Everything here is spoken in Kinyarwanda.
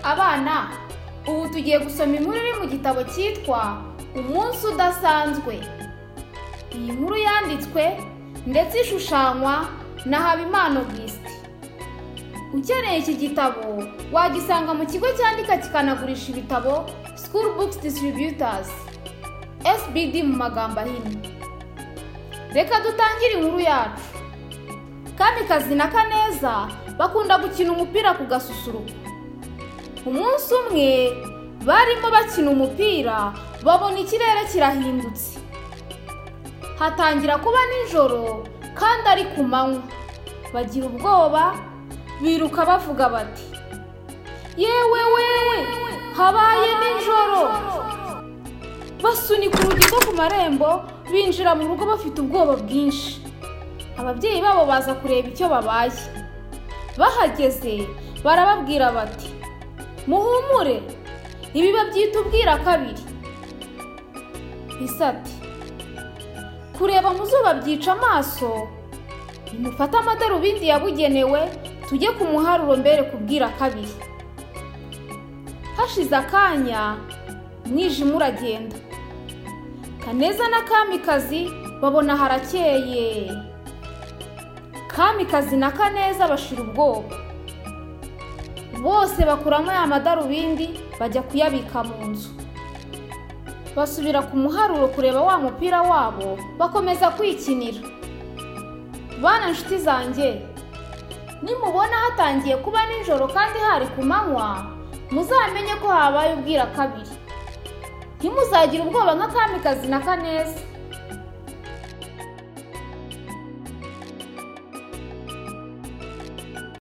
abana ubu tugiye gusoma inkuru iri mu gitabo cyitwa umunsi udasanzwe iyi nkuru yanditswe ndetse ishushanywa na habimana augustin ukeneye iki gitabo wagisanga mu kigo cyandika kikanagurisha ibitabo school books distributors sbd mu magambo ahinnye reka dutangire inkuru yacu kamikazi na kaneza bakunda gukina umupira ku gasusuruko umunsi umwe barimo bakina umupira babona ikirere kirahindutse hatangira kuba nijoro kandi ari ku manywa bagira ubwoba biruka bavuga bati yewe wewe habaye nijoro basunika urugi rwo ku marembo binjira mu rugo bafite ubwoba bwinshi ababyeyi babo baza kureba icyo babaye bahageze barababwira bati muhumure ibi babyita ubwira kabiri bisate kureba mu zuba byica amaso nimufate amadarubindi yabugenewe tujye ku muharuro mbere kubwira kabiri hashize akanya umwijima uragenda kaneza na kamikazi babona harakeye kamikazi na kaneza bashira ubwoba bose bakuramo ya madarubindi bajya kuyabika mu nzu basubira ku muharuro kureba wa mupira wabo bakomeza kwikinira bana nshuti zanjye nimubona hatangiye kuba nijoro kandi hari ku manywa muzamenye ko habaye ubwira kabiri ntimuzagire ubwoba nka kamikazi na kaneza